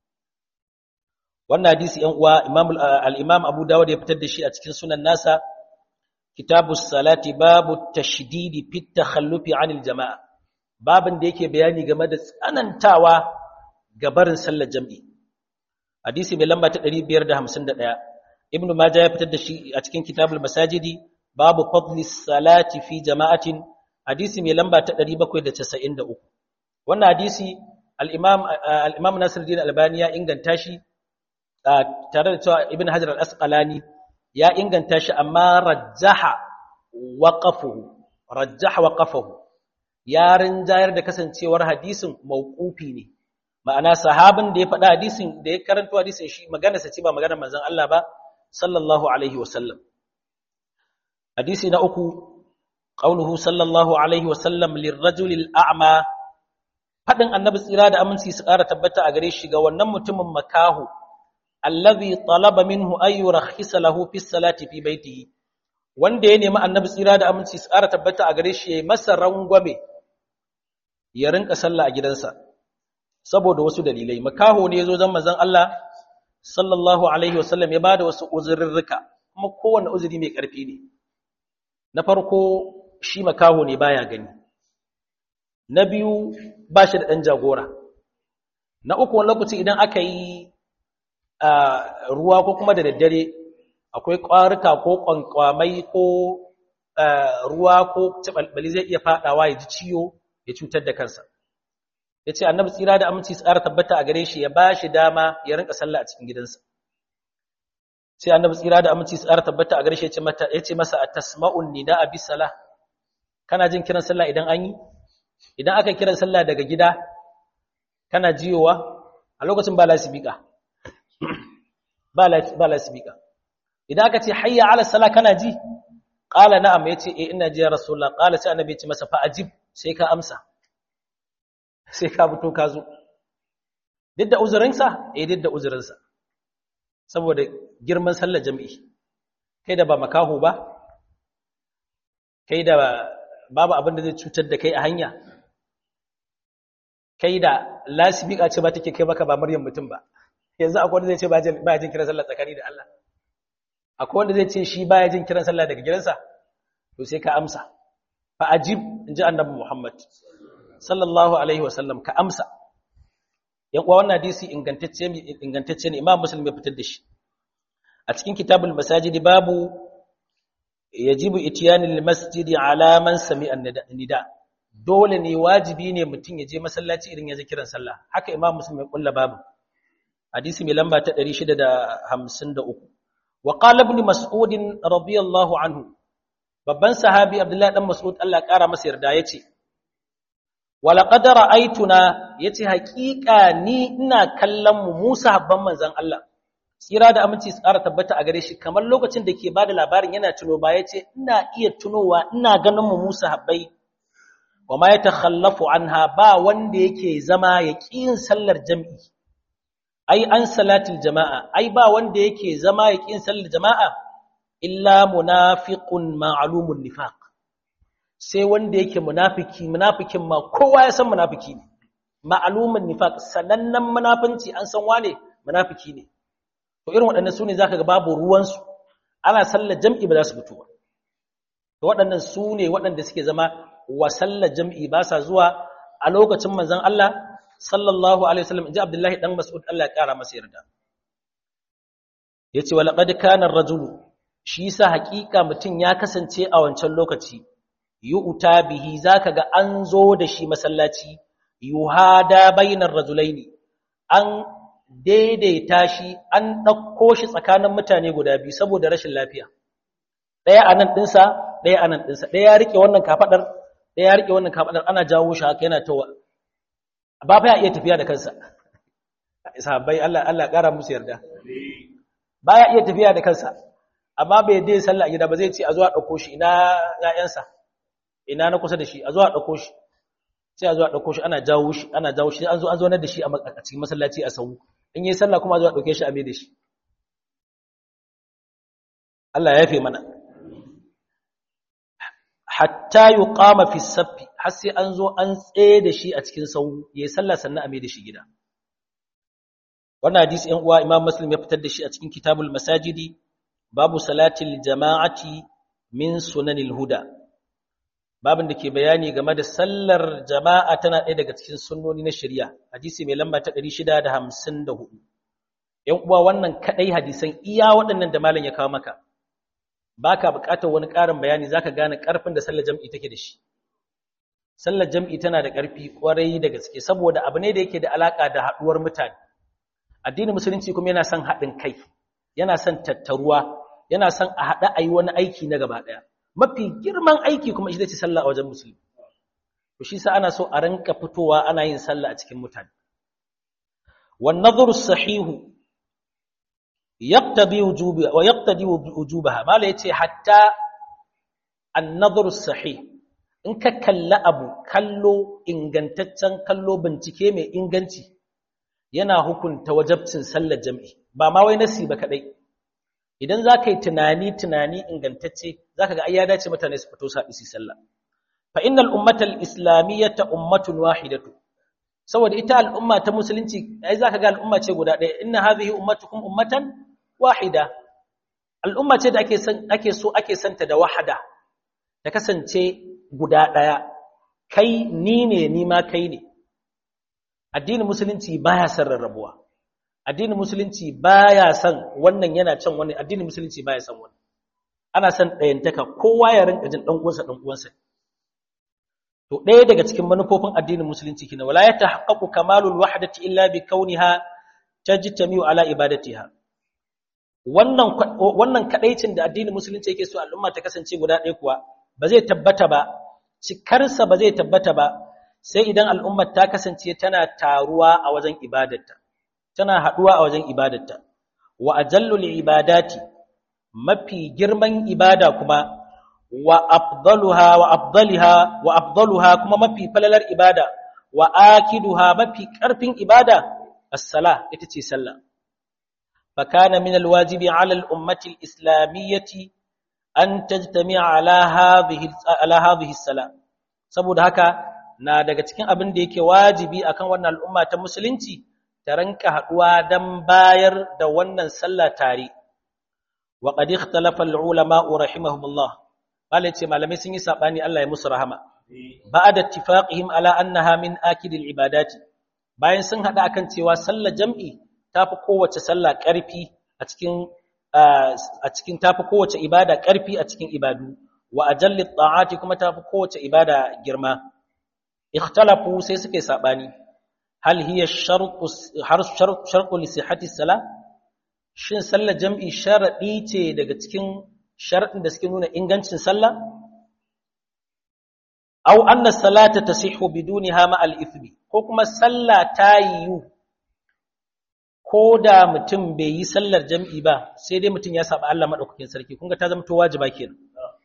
wannan hadisi yan uwa imam al-imam Abu Dawud ya fitar da shi a cikin sunan nasa kitabus salati babu tashdidi fi takhallufi anil jama'a babin da yake bayani game da tsanantawa ga barin sallar jami'i hadisi mai lamba ta 551 ibn majah ya fitar da shi a cikin kitabul masajidi babu fadli salati fi jama'atin hadisi mai lamba ta 793 wannan hadisi al-imam al-imam Nasiruddin Albani ya inganta shi tare da cewa ibn Hajar al-Asqalani ya inganta shi amma rajjaha waqafuhu rajjaha waqafuhu ya rinjayar da kasancewar hadisin mauqufi ne ma'ana sahabin da ya faɗa hadisin da ya karanto hadisin shi magana sa ce ba maganar manzon Allah ba sallallahu alaihi wasallam hadisi na uku qauluhu sallallahu alaihi wasallam lirrajulil a'ma fadin annabi tsira da aminci su ƙara tabbata a gare shi ga wannan mutumin makahu allazi talaba minhu ay yurakhisa lahu fi salati fi baitihi wanda ya nemi annabi tsira da aminci su ƙara tabbata a gare shi yayi masa rangwame ya rinka sallah a gidansa saboda wasu dalilai makaho ne yazo zan manzon Allah sallallahu alaihi wasallam ya bada wasu uzurrurruka kuma kowanne uzuri mai ƙarfi ne na farko shi makaho ne baya gani na biyu ba shi da ɗan jagora na uku wani lokaci idan aka yi ruwa ko kuma da daddare akwai ƙwarika ko ƙwanƙwamai ko ruwa ko cibalbali zai iya faɗawa ya ji ciwo ya cutar da kansa ya ce annabi tsira da aminci tsara tabbata a gare shi ya ba shi dama ya rinka sallah a cikin gidansa sai annabi tsira da aminci tsara tabbata a gare shi ya ce masa a tasma'un nida a bisala kana jin kiran sallah idan an yi idan aka kiran sallah daga gida kana jiyowa a lokacin ba lasibika ba lasibika idan aka ce hayya ala sala kana ji qala na'am yace eh ina ji ya rasulullah qala sai annabi ya ce masa fa ajib sai ka amsa sai ka fito ka zo duk da uzurinsa eh duk da uzurinsa saboda girman sallar jami'i kai da ba makaho ba kai da babu abin da zai cutar da kai a hanya kai da lasibika ce ba take kai maka ba maryam mutum ba yanzu akwai wanda zai ce ba ya jin kiran sallah tsakani da Allah akwai wanda zai ce shi ba ya jin kiran sallah daga gidansa to sai ka amsa fa ajib inji annabi Muhammad sallallahu alaihi wasallam ka amsa yan uwa wannan hadisi ingantacce ingantacce ne Imam Muslim ya fitar da shi a cikin kitabul masajidi babu yajibu ityanil masjidi ala man sami'a nida dole ne wajibi ne mutum ya je masallaci idan ya ji kiran sallah haka Imam Muslim ya kulla babu hadisi mai lamba ta 653 wa qala ibn mas'ud radiyallahu anhu babban sahabi Abdullah dan Mas'ud Allah ya kara masa yarda yace wala qad ra'aytuna yace haƙiƙa ni ina kallon mu Musa habban manzon Allah tsira da aminci su ƙara tabbata a gare shi kamar lokacin da ke bada labarin yana tuno ba yace ina iya tunowa ina ganin mu Musa habbai wa ma yatakhallafu anha ba wanda yake zama ya yin sallar jami'i ai an salatul jama'a ai ba wanda yake zama ya yin sallar jama'a illa munafiqun ma'lumun nifaq sai wanda yake munafiki munafikin ma kowa ya san munafiki ne ma'lumun nifaq sanannen munafinci an san wane munafiki ne to irin waɗannan sune zaka ga babu ruwan su ana sallar jam'i ba za su fito ba to waɗannan sune waɗanda suke zama wa sallar jam'i ba sa zuwa a lokacin manzon Allah sallallahu alaihi wasallam inji Abdullahi dan Mas'ud Allah ya kara masa yarda yace wala qad kana ar-rajulu shi yasa hakika mutun ya kasance a wancan lokaci yu'ta bihi zaka ga an zo da shi masallaci yuhada bainar rajulaini an daidaita shi an dauko shi tsakanin mutane guda biyu saboda rashin lafiya daya anan dinsa daya anan dinsa daya ya rike wannan kafadar daya ya rike wannan kafadar ana jawo shi haka yana tawa ba fa ya iya tafiya da kansa sahabbai Allah Allah kara musu yarda baya iya tafiya da kansa amma bai dai sallah gida ba zai ce a zuwa dauko shi ina ƴaƴansa ina na kusa da shi a zuwa dauko shi sai a zuwa dauko shi ana jawo shi ana jawo shi an zo an zo da shi a cikin masallaci a sau in yi sallah kuma a zuwa dauke shi a mai da shi Allah ya yafe mana hatta yuqama fi saffi har sai an zo an tsaye da shi a cikin sau yayi sallah sannan a mai da shi gida wannan hadisi ɗan uwa Imam Muslim ya fitar da shi a cikin Kitabul Masajidi babu salatil jama'ati min sunanil huda babin da ke bayani game da sallar jama'a tana ɗaya daga cikin sunnoni na shari'a hadisi mai lamba ta 654 ‘yan uwa wannan kaɗai hadisan iya waɗannan da malam ya kawo maka ba ka buƙatar wani ƙarin bayani za ka gane ƙarfin da sallar jam'i take da shi sallar jam'i tana da ƙarfi ƙwarai da gaske saboda abu ne da yake da alaƙa da haɗuwar mutane addinin musulunci kuma yana son haɗin kai yana son tattaruwa yana son a haɗa a yi wani aiki na gaba ɗaya mafi girman aiki kuma shi ce sallah a wajen musulmi to shi sa ana so a ranka fitowa ana yin sallah a cikin mutane wan nadhru sahihu yaqtadi wujuba wa yaqtadi wujubaha mala yace hatta an nadhru sahih in ka kalla abu kallo ingantaccen kallo bincike mai inganci yana hukunta wajabcin sallar jami'i ba ma wai nasi ba kadai idan za ka yi tunani tunani ingantacce za ka ga ai ya dace mutane su fito saɓi su sallah fa innal ummatal islamiyyata ummatun wahidatu saboda ita al'umma ta musulunci ai za ka ga al'umma ce guda ɗaya inna hadhihi ummatukum ummatan wahida al'umma ce da ake san ake so ake santa da wahada ta kasance guda ɗaya kai ni ne ni ma kai ne addinin musulunci baya son rarrabuwa addinin musulunci baya son wannan yana can wannan addinin musulunci baya son wannan ana son ɗayantaka kowa ya rinka jin dan uwansa dan uwansa to ɗaya daga cikin manufofin addinin musulunci kina wala yatahaqqaqu kamalul wahdati illa bi kauniha tajtamiu ala ibadatiha wannan wannan kadaicin da addinin musulunci yake so al'umma ta kasance guda ɗaya kuwa ba zai tabbata ba cikarsa ba zai tabbata ba sai idan al'ummar ta kasance tana taruwa a wajen ibadarta tana haɗuwa a wajen ibadarta wa ajallul ibadati mafi girman ibada kuma wa afdaluha wa afdaliha wa afdaluha kuma mafi falalar ibada wa akiduha mafi ƙarfin ibada as-sala ita ce sallah fakana min alwajibi ala al-ummati al-islamiyyati an tajtami'a ala hadhihi ala hadhihi as-sala saboda haka na daga cikin abin da yake wajibi akan wannan al'umma ta musulunci ta ranka haduwa dan bayar da wannan sallah tare wa qad ikhtalafa al-ulama rahimahumullah bale ce malamai sun yi sabani Allah ya musu rahama ba'da ittifaqihim ala annaha min akidil ibadati bayan sun hada akan cewa sallar jam'i tafi kowace sallah karfi a cikin a cikin tafi kowace ibada karfi a cikin ibadu wa ajallit ta'ati kuma tafi kowace ibada girma ikhtalafu sai suke sabani hal hiya shartu shartu li sihhati salah shin sallar jam'i sharadi ce daga cikin sharadin da suke nuna ingancin sallah aw anna salata tasihhu bidunha ma al-ithmi ko kuma sallah ta yiwu ko da mutum bai yi sallar jam'i ba sai dai mutum ya saba Allah madaukakin sarki kun ga ta zama to wajiba kenan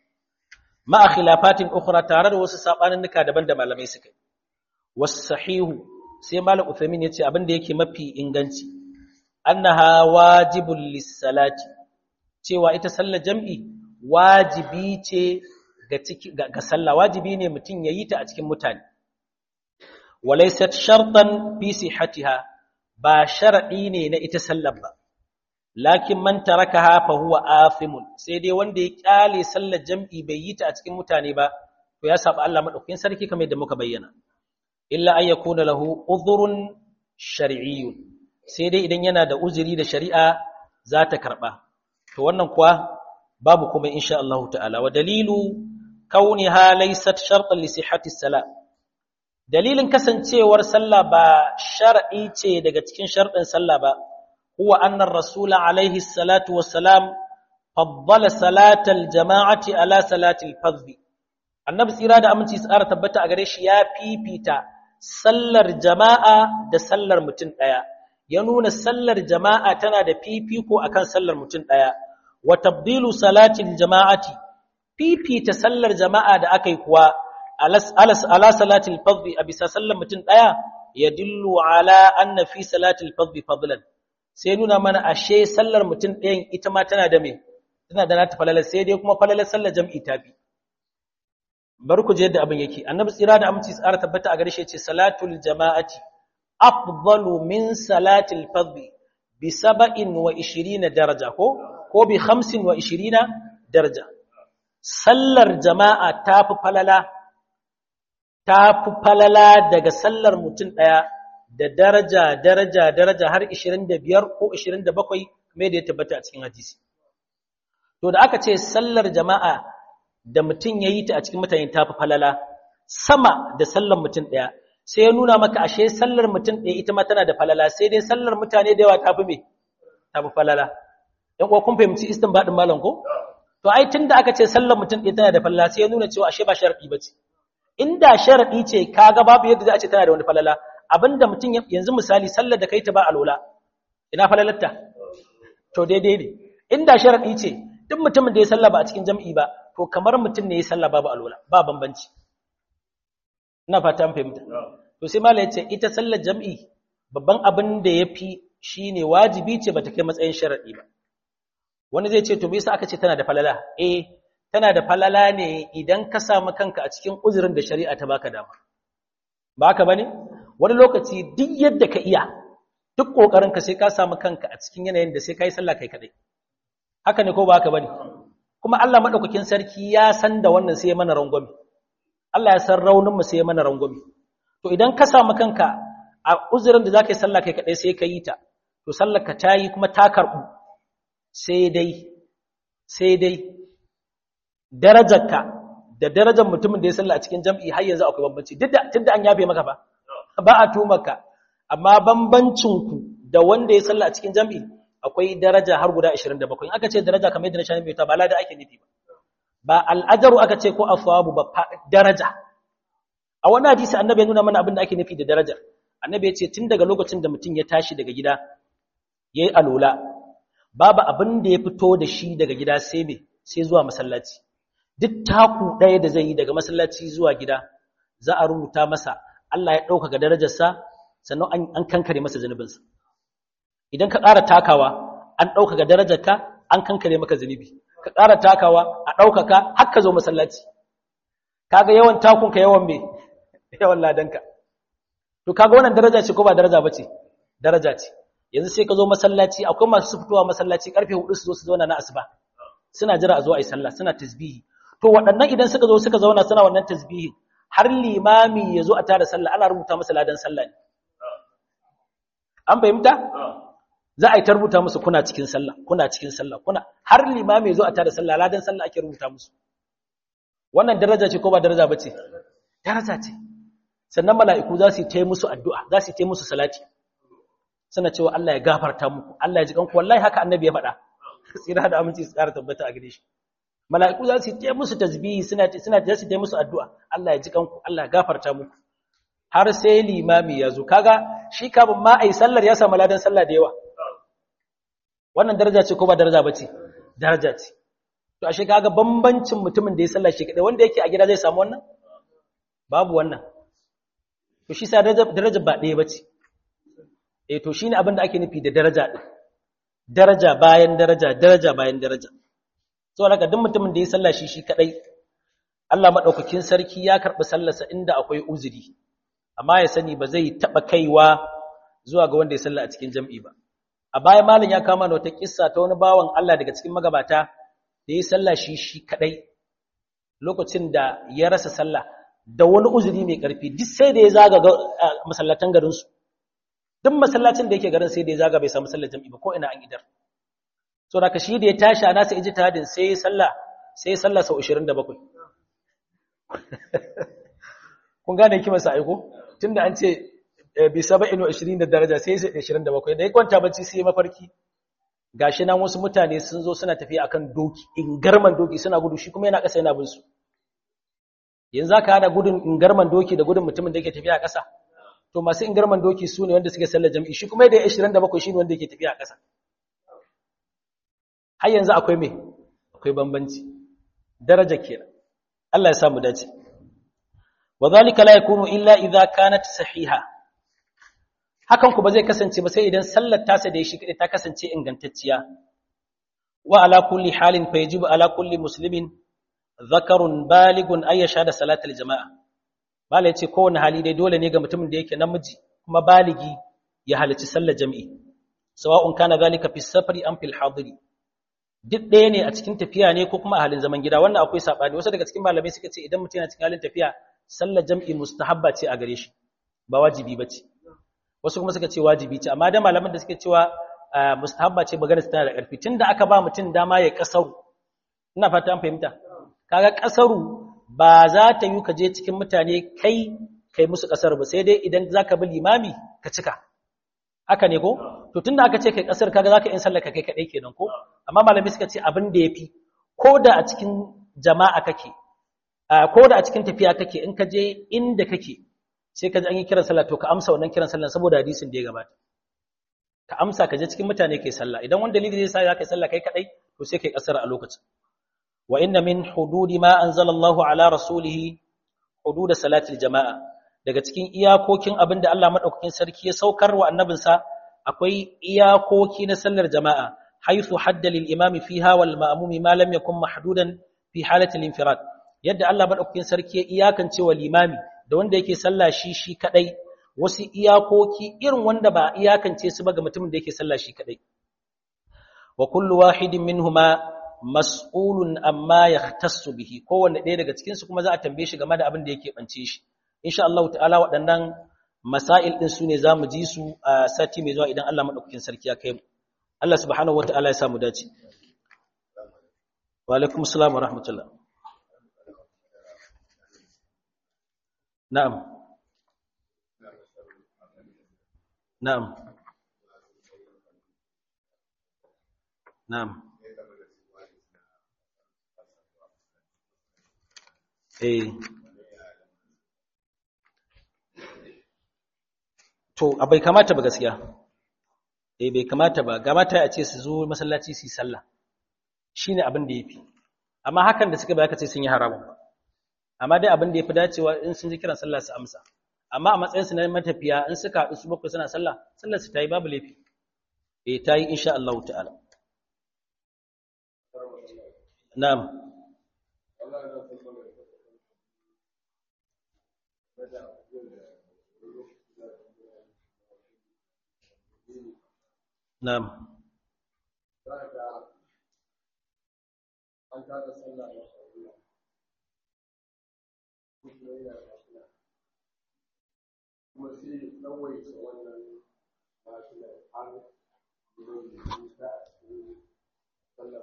ma khilafatin ukhra tare da wasu sabaninnika daban da malamai suka was sahihu sai malam Uthaymin yace abin da yake mafi inganci annaha wajibul lis-salati cewa ita sallar jam'i wajibi ce ga sallah wajibi ne mutum ya yi ta a cikin mutane walaysat shartan fi sihhatiha ba sharadi ne na ita sallar ba lakin man tarakaha fa huwa afimun sai dai wanda ya kyale sallar jam'i bai yi ta a cikin mutane ba to ya saba Allah madaukakin sarki kamar yadda muka bayyana illa an yakuna lahu udhrun shar'iyyun sai dai idan yana da uzuri da shari'a za ta karba to wannan kuwa babu kuma insha Allah ta'ala wa dalilu kauniha laysat shartan li sihhati salat dalilin kasancewar sallah ba shar'i ce daga cikin sharɗin sallah ba huwa anna ar-rasul alaihi salatu wassalam faddala salatal jama'ati ala salatil fardh annabi tsira da aminci tsara tabbata a gare shi ya fifita sallar jama'a da sallar mutum daya ya nuna sallar jama'a tana da fifiko akan sallar mutum daya wa tabdilu salatil jama'ati fifita sallar jama'a da aka yi kuwa ala salatil fadhi a bisa sallar mutum ɗaya ya dillu ala anna fi salatil fadhi fadlan sai nuna mana ashe sallar mutum ɗayan ita ma tana da me tana da nata falalar sai dai kuma falalar sallar jam'i ta bi bari ku je yadda abin yake annabi tsira da aminci tsara tabbata a gare shi ce salatul jama'ati afdalu min salatil fadhi bi saba'in wa ishirina daraja ko ko bi hamsin wa ishirina daraja sallar jama'a ta fi falala ta fi falala daga sallar mutum ɗaya da daraja daraja daraja har 25 ko 27 mai da ya tabbata a cikin hadisi to da aka ce sallar jama'a da mutum ya yi ta a cikin mutane ta fi falala sama da sallar mutum ɗaya sai ya nuna maka ashe sallar mutum ɗaya ita ma tana da falala sai dai sallar mutane da yawa ta fi me ta fi falala ‘yan kuwa kun fahimci istin baɗin malam ko? To, ai, tun da aka ce sallar mutum ɗaya tana da falala sai ya nuna cewa ashe ba sharaɗi ba ce. Inda sharaɗi ce, ka ga babu yadda za a ce tana da wani falala, abinda mutum yanzu misali sallar da kai ta ba alola, ina falalarta? To, daidai ne. Inda sharaɗi ce, duk mutumin da ya sallah ba a cikin jam'i ba, to kamar mutum ne ya sallah babu alola, ba bambanci. Ina fata an fahimta. To, sai mala ya ce, ita sallar jam'i babban abin da ya fi shi ne wajibi ce ba ta kai matsayin sharaɗi ba. wani zai ce to bisa aka ce tana da falala eh tana da falala ne idan ka samu kanka a cikin uzurin da shari'a ta baka dama ba haka bane wani lokaci duk yadda ka iya duk kokarin ka sai ka samu kanka a cikin yanayin da sai kai sallah kai kadai haka ne ko ba haka bane kuma Allah madaukakin sarki ya san da wannan sai ya mana rangwame Allah ya san raunin mu sai ya mana rangwame to idan ka samu kanka a uzurin da zaka yi sallah kai kadai sai ka yi ta to sallar ka tayi kuma ta karbu sai dai sai dai darajarka da darajar mutumin da ya salla a cikin jam'i har yanzu akwai bambanci duk da tunda an yafe maka ba ba a tumaka amma bambancin ku da wanda ya salla a cikin jam'i akwai daraja har guda 27 in aka ce daraja kamar yadda na shanin mai ta ba lada ake nufi ba ba al'ajaru aka ce ko afwabu ba daraja a wani hadisi annabi ya nuna mana abin da ake nufi da daraja annabi ya ce tun daga lokacin da mutum ya tashi daga gida yayi alola babu abin da ya fito da shi daga gida sai me sai zuwa masallaci duk taku ɗaya da zai yi daga masallaci zuwa gida za a rubuta masa Allah ya ɗaukaka darajarsa sannan an kankare masa zunubinsa idan ka ƙara takawa an ɗaukaka darajarka an kankare maka zunubi ka ƙara takawa a ɗaukaka har ka zo masallaci kaga yawan takunka yawan me yawan ladanka to kaga wannan daraja ce ko ba daraja bace daraja ce yanzu sai ka zo masallaci akwai masu fitowa masallaci karfe 4 su zo su zauna na asuba suna jira a zo a yi sallah suna tasbihi to waɗannan idan suka zo suka zauna suna wannan tasbihi har limami ya zo a tara sallah ana rubuta masa ladan sallah ne an fahimta za a yi ta rubuta musu kuna cikin sallah kuna cikin sallah kuna har limami ya zo a tara sallah ladan sallah ake rubuta musu wannan daraja ce ko ba daraja ba ce daraja ce sannan mala'iku za su yi ta musu addu'a za su yi ta musu salati suna cewa Allah ya gafarta muku Allah ya ji kanku wallahi haka annabi ya faɗa tsira da aminci su ƙara tabbata a gare shi mala'iku za su yi musu tasbihi suna suna za su yi musu addu'a Allah ya ji kanku Allah ya gafarta muku har sai limami ya zo kaga shi kafin ma ai sallar ya samu ladan sallah da yawa wannan daraja ce ko ba daraja bace daraja ce to ashe kaga bambancin mutumin da ya sallah shi kadai wanda yake a gida zai samu wannan babu wannan to shi sa daraja ba ɗaya bace eh to shine abin da ake nufi da daraja din daraja bayan daraja daraja bayan daraja saboda haka duk mutumin da ya sallah shi shi kadai Allah madaukakin sarki ya karbi sallarsa inda akwai uzuri amma ya sani ba zai taba kaiwa zuwa ga wanda ya sallah a cikin jam'i ba a baya malam ya kama wata kissa ta wani bawan Allah daga cikin magabata da ya sallah shi shi kadai lokacin da ya rasa sallah da wani uzuri mai karfi duk sai da ya zaga masallatan garin su duk masallacin da yake garin sai da ya zaga bai samu sallar jam'i ba ko ina an idar so da shi da ya tashi a nasa ijtihadin sai ya sallah sai ya sallah sau 27 kun gane kima sa aiko tunda an ce bi 27 da daraja sai ya 27 da ya kwanta bacci sai mafarki gashi nan wasu mutane sun zo suna tafiya akan doki ingarman doki suna gudu shi kuma yana ƙasa yana bin su yanzu aka hada gudun ingarman doki da gudun mutumin da yake tafiya a ƙasa to masu ingarman doki su ne wanda suke sallar jam'i shi kuma da 27 shi ne wanda yake tafiya a ƙasa har yanzu akwai me akwai bambanci daraja kenan Allah ya sa mu dace wadhalika la yakunu illa idza kanat sahiha hakan ku ba zai kasance ba sai idan sallar tasa da shi kadai ta kasance ingantacciya wa ala kulli halin fa yajibu ala kulli muslimin zakarun baligun ay yashhada salatal jama'a bala yace kowane hali dai dole ne ga mutumin da yake namiji kuma baligi ya halarci sallar jami'i sawa'un kana zalika fi safari am fil hadiri duk ɗaya ne a cikin tafiya ne ko kuma a halin zaman gida wannan akwai sabani wasu daga cikin malamai suka ce idan mutum yana cikin halin tafiya sallar jam'i mustahabba ce a gare shi ba wajibi bace wasu kuma suka ce wajibi ce amma da malaman da suke cewa mustahabba ce magana tana da ƙarfi tunda aka ba mutum dama ya kasaru ina fata an fahimta kaga kasaru ba za ta yi ka je cikin mutane kai kai musu kasar ba sai dai idan zaka bi limami ka cika haka ne ko to tunda aka ce kai kasar kaga zaka yin sallar ka kai kadai kenan ko amma malami suka ce abin da yafi ko da a cikin jama'a kake ko da a cikin tafiya kake in ka je inda kake sai ka ji an yi kiran sallah to ka amsa wannan kiran sallah saboda hadisin da ya gabata ka amsa ka je cikin mutane kai sallah idan wani dalili zai sa za ka yi sallah kai kadai to sai kai kasar a lokacin wa inna min hududi ma anzalallahu ala rasulihi hudud salatil jama'a daga cikin iyakokin abin da Allah madaukakin sarki ya saukar wa annabinsa akwai iyakoki na sallar jama'a haythu hadda lil imami fiha wal ma'mumi ma lam yakun mahdudan fi halatil infirad yadda Allah madaukakin sarki ya iyakance wa limami da wanda yake sallah shi shi kadai wasu iyakoki irin wanda ba iyakance su ba ga mutumin da yake sallah shi kadai wa kullu wahidin minhuma mas'ulun amma yahtassu bihi kowanne ɗaya daga cikin su kuma za a tambaye shi game da abin da yake bance shi insha Allah ta'ala waɗannan masail din su ne zamu ji su a sati mai zuwa idan Allah madaukakin sarki ya kai mu Allah subhanahu wata'ala ya sa mu dace wa alaikum assalam wa rahmatullah na'am na'am na'am eh to bai kamata ba gaskiya eh bai kamata ba gamata a ce su zo masallaci su yi sallah shine abin da yafi amma hakan da suka bai aka ce sun yi haramun ba amma dai abin da yafi dacewa in sun ji kiran sallah su amsa amma a matsayin su na matafiya in suka haɗu su bakwai suna sallah sallar su tayi babu laifi eh tayi insha Allah ta'ala na'am na'am an tada sallah da sauriya kuma yana lafiya kuma sai tsawaita wannan lafiya har zuwa da ta a cikin sallar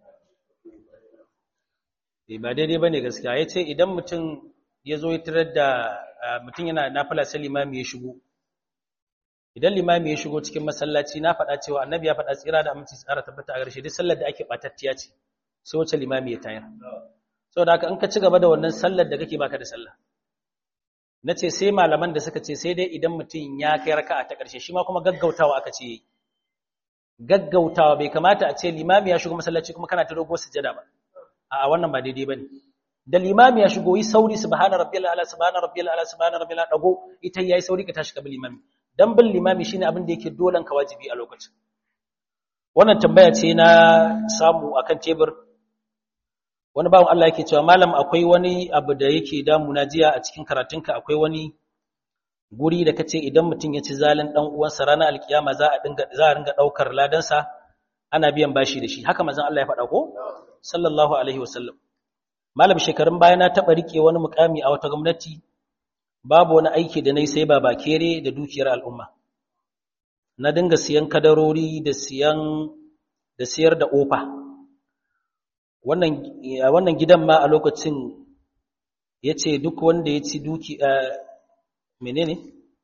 ba daidai ba ne gaskiya ya ce idan mutum ya zo ya tarar da mutum yana nafila sai limami ya shigo idan limami ya shigo cikin masallaci na faɗa cewa annabi ya faɗa tsira da aminci tsara tabbata a ƙarshe duk sallar da ake ɓatattiya ce sai wacce limami ya tayar saboda haka in ka ci gaba da wannan sallar da kake baka da sallah na ce sai malaman da suka ce sai dai idan mutum ya kai raka'a ta ƙarshe shi ma kuma gaggautawa aka ce yayi gaggautawa bai kamata a ce limami ya shigo masallaci kuma kana ta dogo sujada ba a wannan ba daidai bane da limami ya shigo yi sauri subhana rabbiyal ala subhana rabbiyal ala subhana rabbiyal ala dago ita yayi sauri ka tashi ka bi limami dan bin limami shine abin da yake dolan ka wajibi a lokacin wannan tambaya ce na samu akan tebur wani bawon Allah yake cewa malam akwai wani abu da yake damuna jiya a cikin karatunka akwai wani guri da kace idan mutum ya ci zalin dan uwansa ranar alkiyama za a dinga za a ringa daukar ladansa ana biyan bashi da shi haka manzon Allah ya faɗa ko sallallahu alaihi wasallam malam shekarun baya na taba rike wani mukami a wata gwamnati babu wani aiki da nayi sai baba kere da dukiyar al'umma na dinga siyan kadarori da siyan da siyar da ofa wannan wannan gidan ma a lokacin yace duk wanda ya ci duki menene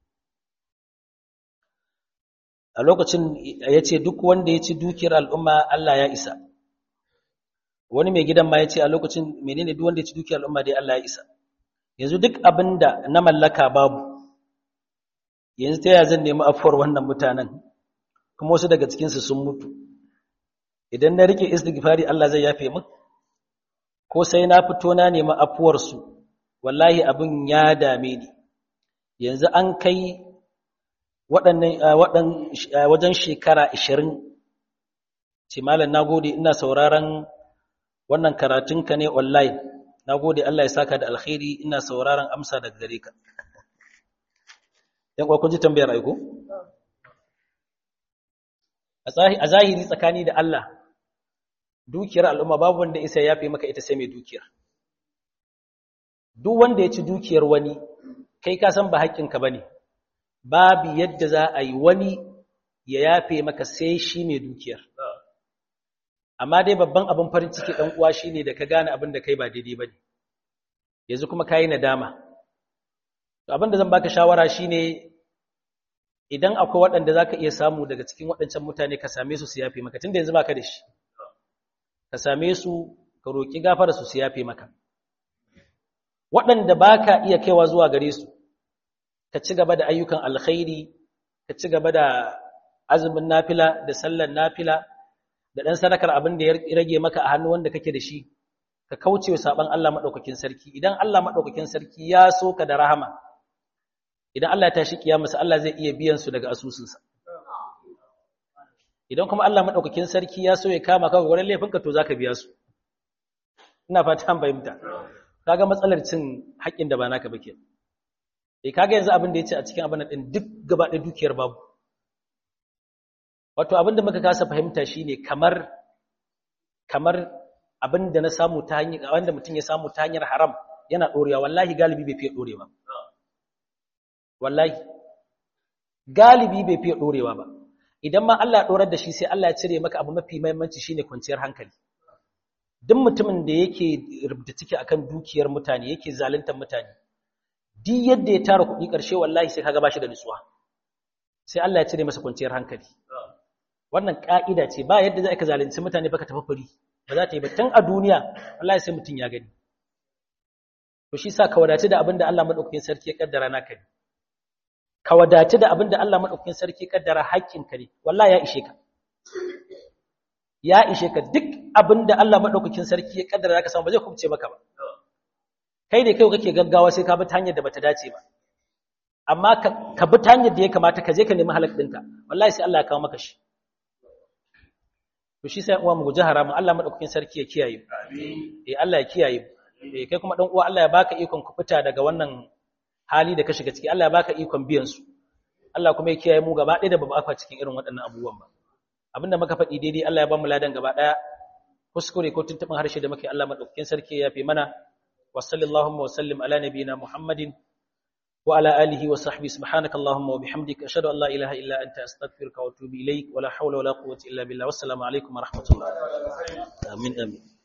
a lokacin yace duk wanda ya ci dukiyar al'umma Allah ya isa wani mai gidan ma yace a lokacin menene duk wanda ya ci dukiyar al'umma dai Allah ya isa yanzu duk abinda na mallaka babu yanzu ta yaya zan nemi afuwar wannan mutanen kuma wasu daga cikin su sun mutu idan na rike istighfari Allah zai yafe min ko sai na fito na nemi afuwar su wallahi abin ya dame ni yanzu an kai waɗannan wajen shekara 20 ce malam nagode ina sauraron wannan karatunka ne online nagode Allah ya saka da alkhairi ina sauraron amsa daga gare ka yan kun ji tambayar aiko a zahiri tsakani da Allah dukiyar al'umma babu wanda isa ya fi maka ita sai mai dukiyar duk wanda ya ci dukiyar wani kai ka san ba haƙƙinka ba ne babu yadda za a yi wani ya yafe maka sai shi mai dukiyar amma dai babban abin farin ciki ɗan uwa shi ne da ka gane abin da kai ba daidai ba ne yanzu kuma ka yi nadama abin da zan baka shawara shi ne idan akwai waɗanda za ka iya samu daga cikin waɗancan mutane ka same su su yafe maka tun da yanzu ba ka da shi ka same su ka roƙi gafara su su yafe maka waɗanda ba ka iya kaiwa zuwa gare su ka ci gaba da ayyukan alkhairi ka ci gaba da azumin nafila da sallar nafila da ɗan sadakar abin da ya rage maka a hannu wanda kake da shi ka kauce wa saɓan Allah maɗaukakin sarki idan Allah maɗaukakin sarki ya so ka da rahama idan Allah ya tashi kiyamarsa Allah zai iya biyan su daga asusunsa idan kuma Allah maɗaukakin sarki ya so ya kama ka wurin laifinka to zaka biya su ina fata an fahimta kaga matsalar cin haƙƙin da ba naka ba kenan eh kaga yanzu abin da yace a cikin abin din duk gaba da dukiyar babu wato abin da muka kasa fahimta shine kamar kamar abin da na samu ta hanyar wanda mutum ya samu ta hanyar haram yana dorewa wallahi galibi bai fiye dorewa wallahi galibi bai fiye dorewa ba idan ma Allah ya dorar da shi sai Allah ya cire maka abu mafi muhimmanci shine kwanciyar hankali duk mutumin da yake rubuta ciki akan dukiyar mutane yake zaluntar mutane duk yadda ya tara kuɗi ƙarshe wallahi sai kaga bashi da nutsuwa sai Allah ya cire masa kwanciyar hankali wannan ka'ida ce ba yadda za ka zalunci mutane baka tafi fari ba za ta yi ba tun a duniya wallahi sai mutum ya gani to shi sa ka wadace da abin da Allah madaukakin sarki ya kaddara naka ne ka wadatu da abin da Allah madaukakin sarki kaddara haƙƙinka ne wallahi ya ishe ka ya ishe ka duk abin da Allah madaukakin sarki ya kaddara ka samu ba zai kubce maka ba kai ne kai kake gaggawa sai ka bi ta hanyar da bata dace ba amma ka bi ta hanyar da ya kamata ka je ka nemi halak ɗinka wallahi sai Allah ya kawo maka shi to shi sai uwa mu guji haramun Allah madaukakin sarki ya kiyaye amin eh Allah ya kiyaye eh kai kuma dan uwa Allah ya baka ikon ku fita daga wannan hali da ka shiga ciki Allah ya baka ikon biyan su Allah kuma ya kiyaye mu gaba ɗaya da babu afa cikin irin waɗannan abubuwan ba abinda muka faɗi daidai Allah ya ba mu ladan gaba ɗaya kuskure ko tuntuɓin harshe da muke Allah madaukakin sarki ya fi mana wa sallallahu wa sallim ala nabiyina Muhammadin وعلى آله وصحبه سبحانك اللهم وبحمدك أشهد أن لا إله إلا أنت أستغفرك وأتوب إليك ولا حول ولا قوة إلا بالله والسلام عليكم ورحمة الله آمين آمين